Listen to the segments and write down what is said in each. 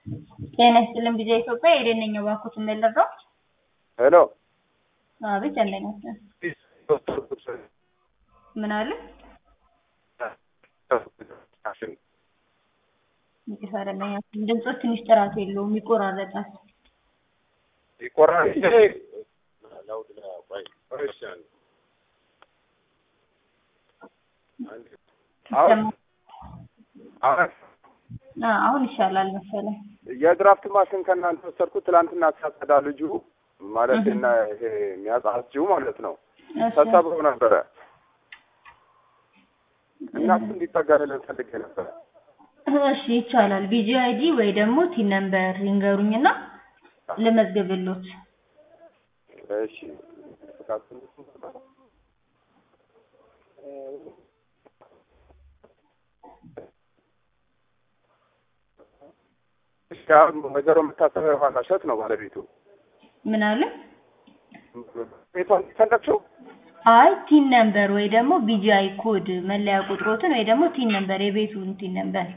ጤና ይስጥልን ቢዛ ኢትዮጵያ ኤደን ነኝ። እባክዎት የምልረው ሄሎ አቤት ያለኛል ምን አለ ይፈረለኛ ድምፆች ትንሽ ጥራት የለውም ይቆራረጣል። ይቆራል አሁን ይሻላል መሰለኝ። የድራፍት ማሽን ከእናንተ ወሰድኩት ትላንትና ሲያጸዳ ልጁ ማለት እና ይሄ የሚያጸዳው ማለት ነው ተሰብሮ ነበረ እና እሱ እንዲጠገንልን ፈልጌ ነበረ። እሺ ይቻላል። ቪጂ አይዲ ወይ ደግሞ ቲን ነምበር ይንገሩኝና ልመዝግብሎት። እሺ እሺ አሁን ወይዘሮ የምታሰበው የኋላ እሸት ነው ባለቤቱ። ምን አለ? ቤቷን ፈለግሽው? አይ ቲን ነምበር ወይ ደግሞ ቢጂአይ ኮድ መለያ ቁጥሮትን ወይ ደግሞ ቲን ነምበር የቤቱን ቲን ነምበር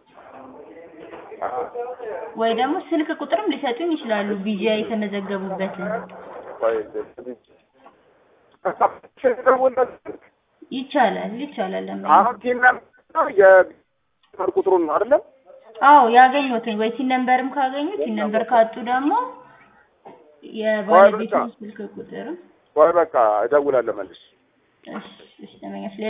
ወይ ደግሞ ስልክ ቁጥርም ሊሰጡኝ ይችላሉ። ቢጂአይ የተመዘገቡበትን ይቻላል ይቻላል። ለምን አሁን ቲን ነምበር የቤት ቁጥሩን ነው አይደለም? አዎ ያገኙትን ወይ ቲን ነምበርም ካገኙ ቲን ነምበር ካጡ ደግሞ የባለቤቱን ስልክ ቁጥር ወይ በቃ እደውላለሁ መልስ እሺ እሺ ተመኛሽ